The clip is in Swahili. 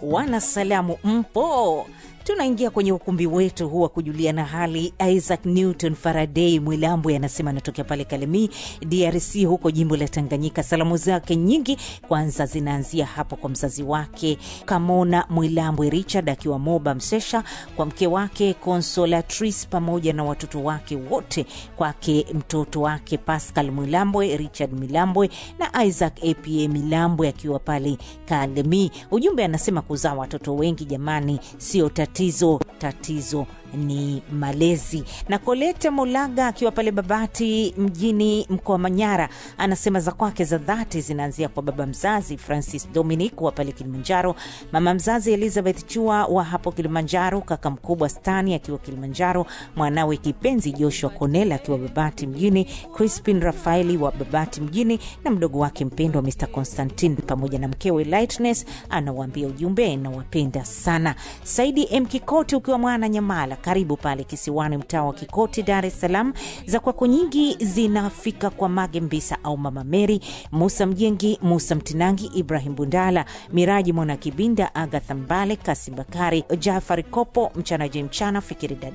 wanasalamu mpo tunaingia kwenye ukumbi wetu huu wa kujuliana hali. Isaac Newton Faraday Mwilambwe anasema anatokea pale Kalemi, DRC, huko jimbo la Tanganyika. Salamu zake nyingi kwanza zinaanzia hapo kwa mzazi wake Kamona Mwilambwe Richard akiwa Moba Msesha, kwa mke wake Consolatrice pamoja na watoto wake wote, kwake mtoto wake Pascal Mwilambwe, Richard Milambwe na Isaac apa Milambwe akiwa pale Kalemi. Ujumbe anasema kuzaa watoto wengi jamani, sio tatizo, tatizo ni malezi. Na Kolete Molaga akiwa pale Babati mjini mkoa wa Manyara anasema za kwake za dhati zinaanzia kwa baba mzazi Francis Dominic wa pale Kilimanjaro, mama mzazi Elizabeth Chua wa hapo Kilimanjaro, kaka mkubwa Stani akiwa Kilimanjaro, mwanawe kipenzi Joshua Konela akiwa Babati mjini, Crispin Rafaeli wa Babati mjini na mdogo wake mpendwa Mr Constantin pamoja na mkewe Lightness. Anawaambia ujumbe, nawapenda sana. Saidi M Kikoti ukiwa mwana Nyamala karibu pale kisiwani, mtaa wa Kikoti, Dar es Salaam. Za kwako nyingi zinafika kwa Mage Mbisa au Mama Meri, Musa Mjengi, Musa Mtinangi, Ibrahim Bundala, Miraji Mwana Kibinda, Agatha Mbale, Kasi Bakari, Jafari Kopo, Mchana Je Mchana, Fikiri